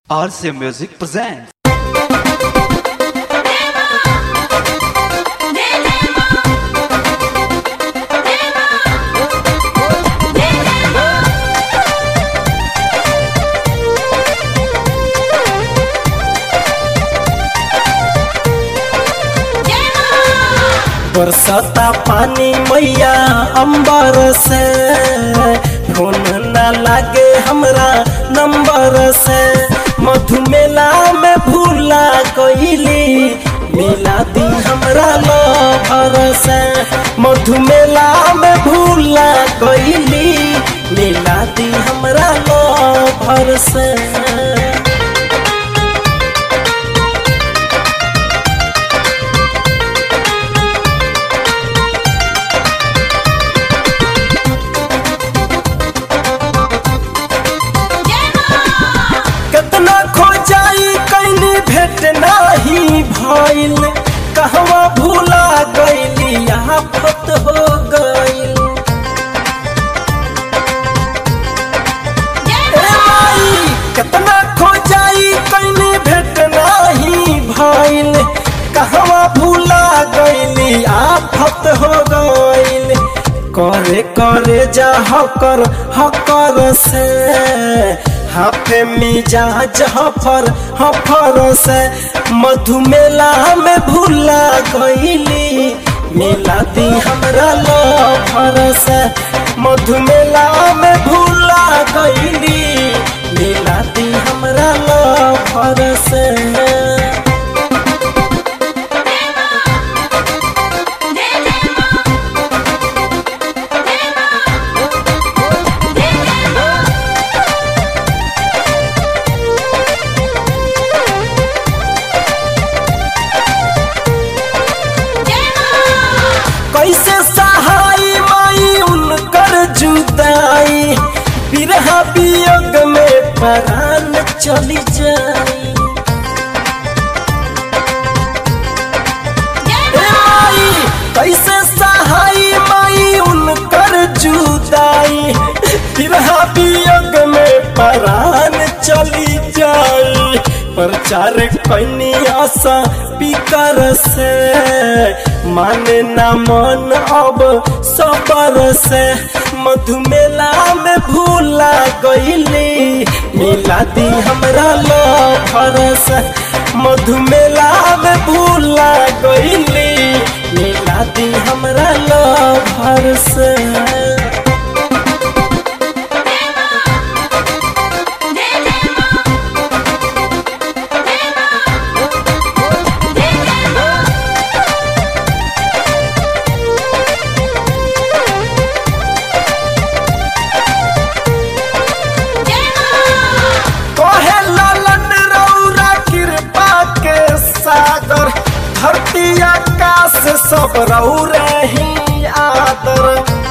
RCA Music presents. बरसता पानी मैया अंबर से फोन न लागे हमरा नंबर से मधुमेला में भूला गईली मिला दी हमरा लभर से मधुमेला में भूला गईली मिला दी हमरा लभर से कितना खोजाई कैनी भेट नाही भइल कहवा भूला गईली यहाँ फत हो गईल ए माई, कितना खोजाई कैनी भेट नाही भइल कहवा भूला गईली आफत हो गईल करे करे जा हकर हकर से हाफे मिजाज हफर हफर से मधुमेला में भूला गईली मिला दी हमरा लफर से मधुमेला में भूला गईली मिला दी हमरा लफर से कैसे सहाय माई उनकर जुदाई बिरहा वियोग में परान चली जाई ए माई कैसे सहाय माई उनकर जुदाई बिरहा वियोग में परान चली जाई प्रचार कैनी आशा पिकर से माने ना मन अब सबर से मधुमेला में भूला गईली मिला दी हमरा लफर से मधुमेला में भूला गईली मिला दी हमरा लफर से कहे लालन रौरा कृपा के सागर धरती आकाश सब रौरे ही आदर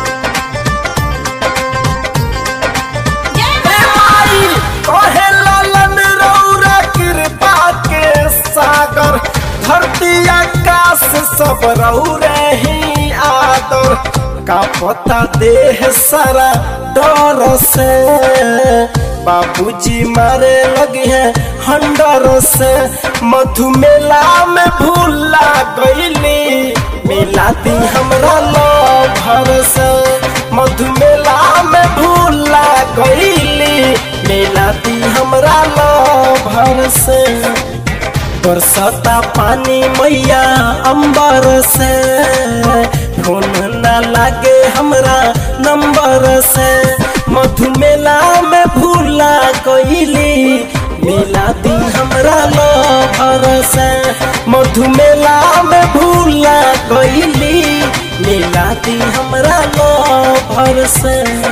ए माई, कहे लालन रौरा कृपा के सागर धरती आकाश सब रौरे ही आदर का पता देह सारा डर से बाबूजी मारे लगी है हंडर से मधुमेला में भूला गईली मिलाती हमरा लभर से मधुमेला में भूला गईली मिलाती हमरा लभर से बरसता पानी मैया अंबर से फोन न लागे हमरा नंबर से मधुमेला में भूला गईली मिला दी हमरा लभर से मधुमेला में भूला गईली मिला दी हमरा लभर से